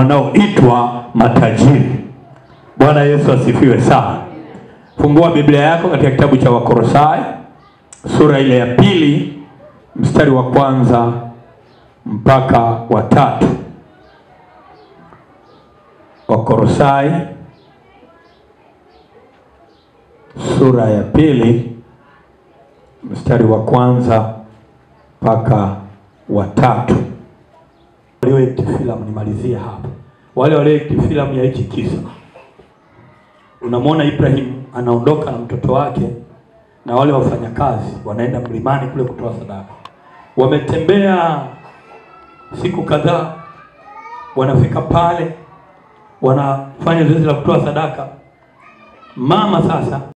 wanaoitwa matajiri. Bwana Yesu asifiwe sana. Fungua Biblia yako katika kitabu cha Wakolosai sura ile ya pili mstari wa kwanza mpaka wa tatu. Wakolosai sura ya pili mstari wa kwanza mpaka wa tatu. Walioekti filamu, nimalizie hapa. Wale walioekti filamu ya hichi kisa, unamwona Ibrahim anaondoka na mtoto wake na wale wafanyakazi wanaenda mlimani kule kutoa sadaka. Wametembea siku kadhaa, wanafika pale, wanafanya zoezi la kutoa sadaka. Mama sasa